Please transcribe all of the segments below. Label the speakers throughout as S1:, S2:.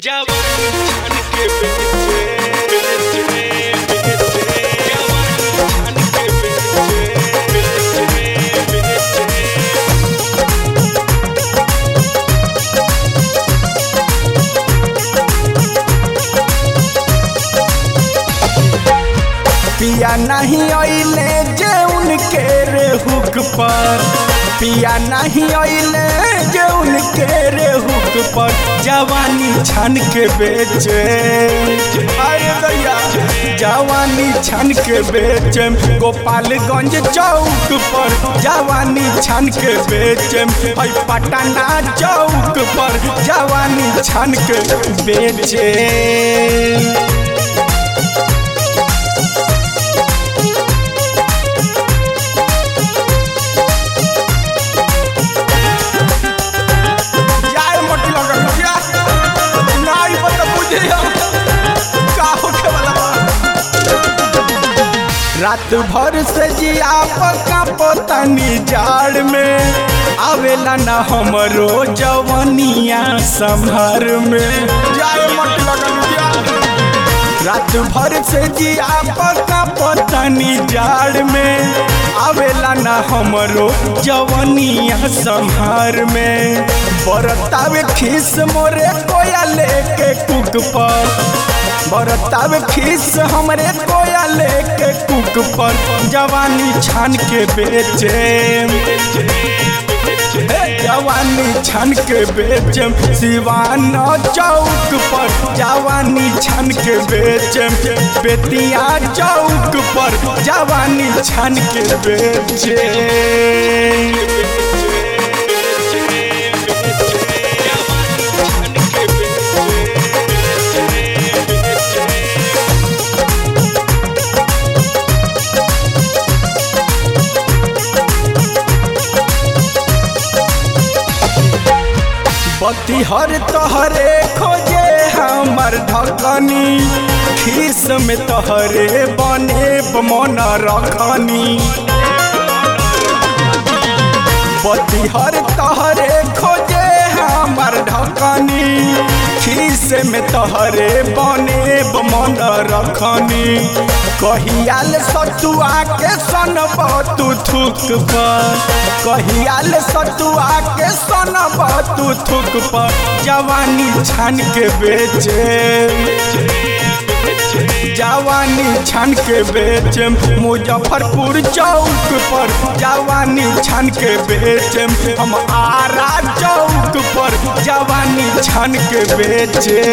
S1: जवानी छान के बेचे बेचे बेचे जवानी छान के बेचे बेचे बेचे
S2: पिया नहीं अइले जे उनके रे हुक पर पिया नहीं अइले जे उनके रे हुक पर जवानी छान के बेचे अरे दैया जवानी छान के बेचे गोपालगंज चौक पर जवानी छान के बेचे हई पटना चौक पर जवानी छान के बेचे जाए मोटी लगन भैया नाई पर तो बुझिया का होखे वाला बा रात भर से जिया पका पोतनी जाड़ में आवेला ना हमरो जवनिया संभर में जाए मोटी लगन भैया रात भर से जिया पका पतनी जाड़ में आवेला ना हमरो जवनिया संहार में बरतावे खीस मोरे कोया लेके कुक पर बरतावे खीस हमरे कोया लेके कुक पर जवानी छान के बेचे हे जवानी छन के बेचम सिवान चौक पर जवानी छन के बेचम बेतिया चौक पर जवानी छन के बेचे बत्ती हर तोहरे खोजे हमर ढकनी खीस में तोहरे बने मन रखनी बत्ती हर तोहरे खोजे हमर ढकनी खीस में तोहरे बने मन रखनी कहियाल सतुआ के सनब तू थुक पर कहियाल सतुआ के सनब तू थुक पर जवानी छान के बेचे जवानी छान के बेचम मुजफ्फरपुर चौक पर जवानी छान के बेचम हम आरा चौक पर जवानी छान के बेचे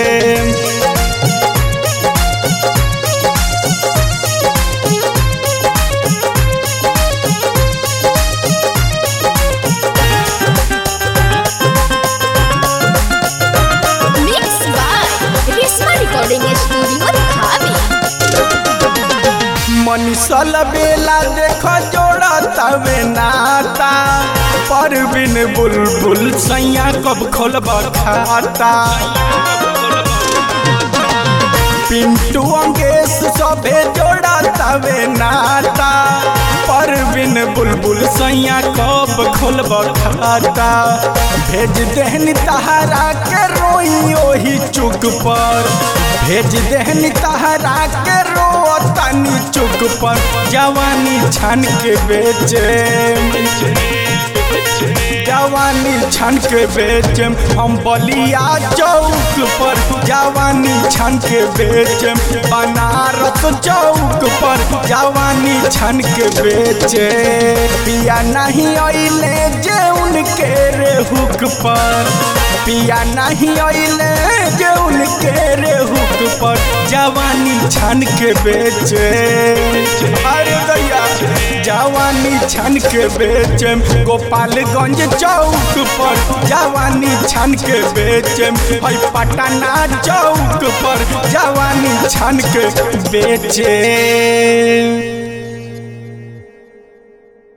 S3: Mixed by Risma Recording Studio, Dhabi.
S2: मनीषल बेला देख जोड़ा तवे नाता परबिन बुलबुल सैया कब खोलब खाता पिंटू अंगेश सभे जोड़ा तवे नाता परबिन बुलबुल सैया कब खोलब खाता भेज देहनी तहरा के रोई ओही चुक पर भेज देहनी तहरा के रो तनी चुक पर जवानी छान के बेचे जवानी छन के बेचम हम बलिया चौक पर जवानी छन के बेचम बनारस चौक पर जवानी छन के बेचे पिया नहीं अइले जे उनके रे हुक पर पिया नहीं अइले जे उनके रे हुक पर जवानी छन के बेचे अरे दैया जवानी छन के बेचम गोपालगंज चौक पर जवानी छन के बेचम हई पटना चौक पर जवानी छन के बेचे